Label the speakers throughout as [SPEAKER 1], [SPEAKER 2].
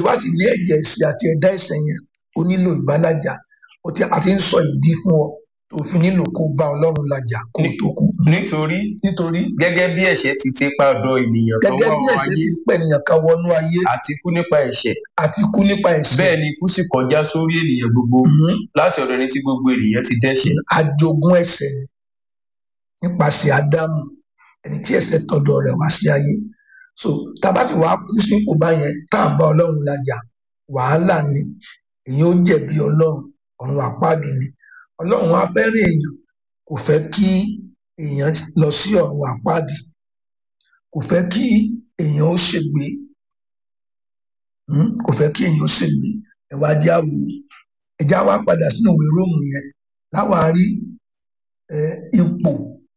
[SPEAKER 1] bá sì ní ẹ̀jẹ̀ ẹ̀ṣẹ̀ àti ẹ̀dá ẹ̀ṣẹ̀ yẹn o nílò ìbálàjà o ti àti ń sọ ìdí fún ọ tó fi nílò kó bá ọlọ́run làjà kó o tó kú
[SPEAKER 2] nítorí
[SPEAKER 1] nítorí
[SPEAKER 2] gẹ́gẹ́ bí ẹ̀ṣẹ̀ ti ti pa ọ̀dọ̀ ènìyàn kan
[SPEAKER 1] gẹ́gẹ́
[SPEAKER 2] wá
[SPEAKER 1] bí
[SPEAKER 2] wá
[SPEAKER 1] ẹ̀ṣẹ̀
[SPEAKER 2] ayé
[SPEAKER 1] ti pẹ̀nìyàn kan wọnú ayé
[SPEAKER 2] àti kú nípa ẹ̀ṣẹ̀
[SPEAKER 1] àti kú nípa ẹ̀ṣẹ̀
[SPEAKER 2] bẹ́ẹ̀ ni ikú sì kọjá sórí ènìyàn gbogbo
[SPEAKER 1] Mhm.
[SPEAKER 2] láti ọ̀dọ̀ ẹni tí gbogbo ènìyàn ti dẹ́ṣẹ̀
[SPEAKER 1] àjogún ẹ̀ṣẹ̀ ni nípasẹ̀ ádámù ẹni tí ẹ̀ṣẹ̀ tọ̀dọ̀ rẹ̀ wá sí ayé so tábà sì wàá kú sípò báyẹn tá à ń bá ọlọ́run làjà wàhálà ni èyàn ó jẹ̀bi ọlọ́run ọ̀run àpáàdì ni ọlọ́run á fẹ́ràn èèyàn kò fẹ́ kí èèyàn lọ sí ọ̀run àpáàdì kò fẹ́ kí èèyàn ó ṣègbé Hmm? kò fẹ́ kí èèyàn ó ṣègbé ẹ̀wá jẹ́ àwò ẹ̀já wa padà sínú ìwé róòmù yẹn láwa rí eh, ipò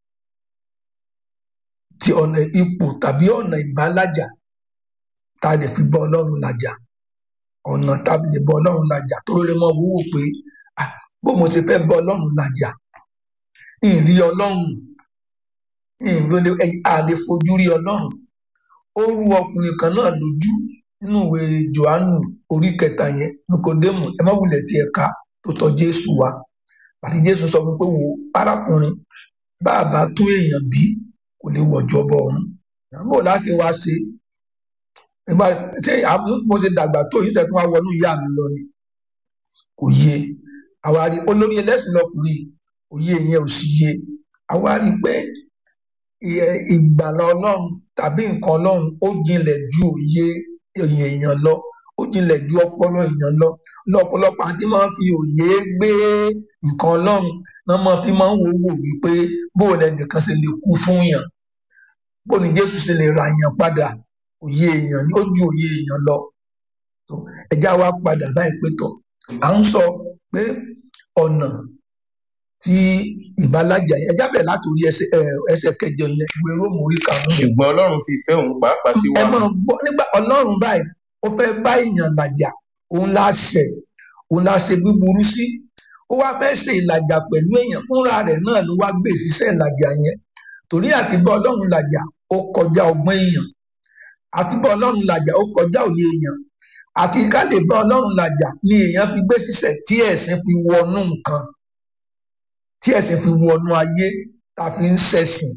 [SPEAKER 1] ti ọ̀nà ipò tàbí ọ̀nà ìbálàjà tá a lè fi bọ́ ọlọ́run làjà ọ̀nà tá a lè bọ́ ọlọ́run làjà tó lè mọ wúwo pé ah, bó mo ṣe fẹ́ bọ́ ọlọ́run làjà ìrí ọlọ́run ìrọ̀lẹ́ a lè fojú rí ọlọ́run ó rú ọkùnrin kan náà lójú nínú ìwé johannu orí kẹta yẹn nikodemu ẹ má wulẹ̀ tí ẹ ká tó tọ̀ jésù wá àti jésù sọ fún pé wo arákùnrin bá a bá tó èèyàn bí kò lè wọ̀jọ̀bọ ọ̀run bó láti wá ṣe nígbà ṣé àbú- mo ṣe dàgbà tó yìí tẹ̀kún wá wọnú ìyá mi lọ ni kò yé àwa rí olórí ẹlẹ́sìn lọkùnrin òye yẹn ò sì yé àwa rí pé ìyẹ- ìgbàlà ọlọ́run tàbí nǹkan ọlọ́run ó jinlẹ̀ ju òye òye èèyàn lọ ó jinlẹ̀ ju ọpọlọ èèyàn lọ lọ́pọ̀lọpọ̀ àti máa ń fi òye gbé nǹkan ọlọ́run náà máa fi máa ń wò wò wípé bóò lẹnìkan ṣe lè kú fún yàn bóò ní jésù ṣe lè ra yàn padà òye èèyàn ni ó ju òye èèyàn lọ tó ẹjá wa padà báyìí pé tọ à ń sọ pé ọ̀nà tí ìbálàjà yẹn ẹjá bẹ̀ látòrí ẹsẹ̀ ẹ, ẹsẹ̀ kẹjọ yẹn ìwé róòmù orí karùnún yẹn
[SPEAKER 2] ṣùgbọ́n ọlọ́run fi ìfẹ́ òun pàápàá sí
[SPEAKER 1] ẹ
[SPEAKER 2] wa
[SPEAKER 1] máa gbọ́ nígbà ọlọ́run báyìí ó fẹ́ bá èèyàn làjà òun la ṣẹ̀ òun la ṣe búburú sí ó wá fẹ́ ṣe ìlàjà pẹ̀lú èèyàn fúnra rẹ̀ náà ló wá gbé ìṣiṣẹ́ ìlàjà yẹn torí àti bá ọlọ́run làjà ó kọjá ọgbọ́n èèyàn àti bá ọlọ́run làjà ó kọjá òye èèyàn àti ká lè bá ọlọ́run làjà ni èèyàn fi gbé ṣiṣẹ́ tí ẹ̀sìn fi wọnú nǹkan tí ẹ̀sìn fi wọnú ayé tá a fi ń ṣẹ̀sìn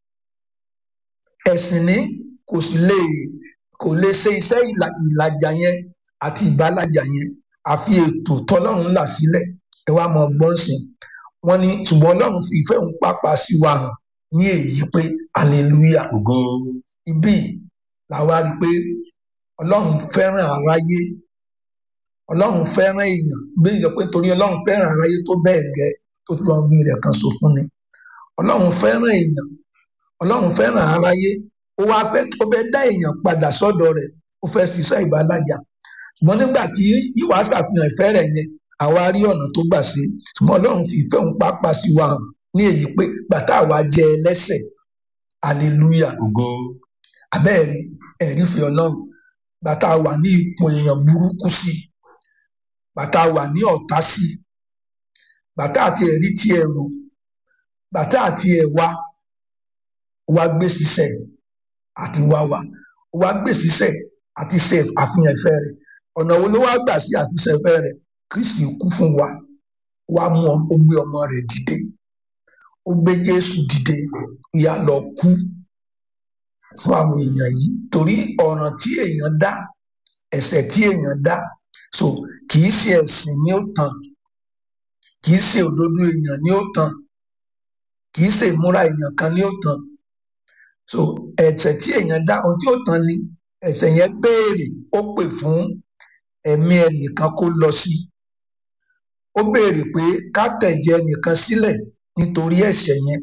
[SPEAKER 1] ẹ̀sìn ní kò sì lè kò lè ṣe iṣẹ́ ìlà- ìlàjà yẹn àti ìbálàjà yẹn àfi ètò tọ́lọ́run là sílẹ̀ ẹ wá mọ ọgbọ́n sìn wọ́n ní ṣùgbọ́n ọlọ́run fi ìfẹ́ òun pàpà sí wa hàn ní èyí pé hallelujah
[SPEAKER 2] ògo
[SPEAKER 1] ibí làwa rí i pé ọlọ́run fẹ́ràn aráyé ọlọ́run fẹ́ràn èèyàn bí ìjọ pé torí ọlọ́run fẹ́ràn aráyé tó bẹ́ẹ̀ gẹ́ tó fi ọgbìn rẹ̀ kan so fún ni ọlọ́run fẹ́ràn èèyàn ọlọ́run fẹ́ràn aráyé ó wá fẹ́ ó fẹ́ dá èèyàn padà sọ́dọ̀ rẹ̀ ó fẹ́ ṣiṣẹ́ ìbálàjà ṣùgbọ́n nígbà tí ìwà ṣàfihàn ìfẹ́ rẹ̀ yẹn àwa rí ọ̀nà tó gbà ṣe ṣùgbọ́n ọlọ́run fi ìfẹ́ òun pápá sí wa hàn ní èyí pé bàtà àwa jẹ ẹlẹ́sẹ̀ hallelujah
[SPEAKER 2] ògo
[SPEAKER 1] abẹ́ẹ̀rí ẹ̀rí fi ọlọ́run bàtà wà ní ipò èèyàn burúkú sí bàtà wà ní ọ̀tá sí bàtà àti ẹ̀rí tí ẹ rò bàtà àti ẹ̀wà wá gbé sísẹ̀ àti wá wà wá gbé sísẹ̀ àti ṣe àfihàn ìfẹ́ rẹ̀ ọ̀nà wo ló wá gbà sí àfihàn ìfẹ́ rẹ̀ kristi kú fún wa wá mú ọ ó gbé ọmọ rẹ̀ dìde ó gbé jésù dìde ìyá lọ kú fún àwọn èèyàn yìí torí ọ̀ràn tí èèyàn dá ẹ̀ṣẹ̀ tí èèyàn dá so kì í ṣe ẹ̀sìn ni ó tàn kì í ṣe òdodo èèyàn ni ó tàn kì í ṣe ìmúra èèyàn kan ni ó tàn so ẹ̀ṣẹ̀ tí èèyàn dá ohun tí ó tàn ni ẹ̀ṣẹ̀ yẹn béèrè ó pè fún ẹ̀mí ẹnìkan kó lọ sí ó béèrè pé ká tẹ̀jẹ̀ ẹnìkan sílẹ̀ nítorí ẹ̀ṣẹ̀ yẹn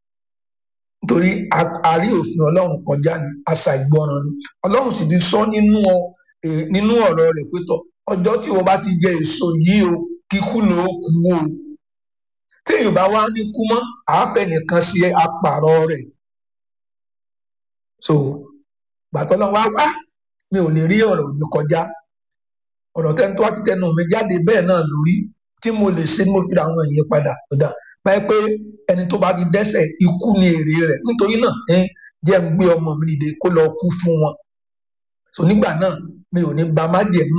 [SPEAKER 1] nítorí a- a rí òfin ọlọ́run kọjá ní àṣà ìgbọràn ni ọlọ́run sì ti sọ nínú ọ- eh, nínú ọ̀rọ̀ rẹ̀ pé tọ ọjọ́ tí wọ́n bá ti jẹ èso yìí o kíkú ló kú o tí èèyàn bá wá ní kú mọ́ àáfẹ́ nìkan sí apààrọ̀ rẹ̀ so gbàtọ́ lọ́wọ́ wá wá mi ò lè rí ọ̀rọ̀ mi kọjá ọ̀rọ̀ tẹ́ni tó wá ti tẹnu mi jáde bẹ́ẹ̀ náà lórí tí mo lè ṣe mo fi ra àwọn èèyàn padà kódà báyìí pé ẹni tó bá fi dẹ́ṣẹ̀ ikú ni èrè rẹ̀ nítorí náà ẹ jẹ́ ń gbé ọmọ mi dìde kó lọ kú fún wọn so nígbà náà mi ò ní ba májẹ̀mú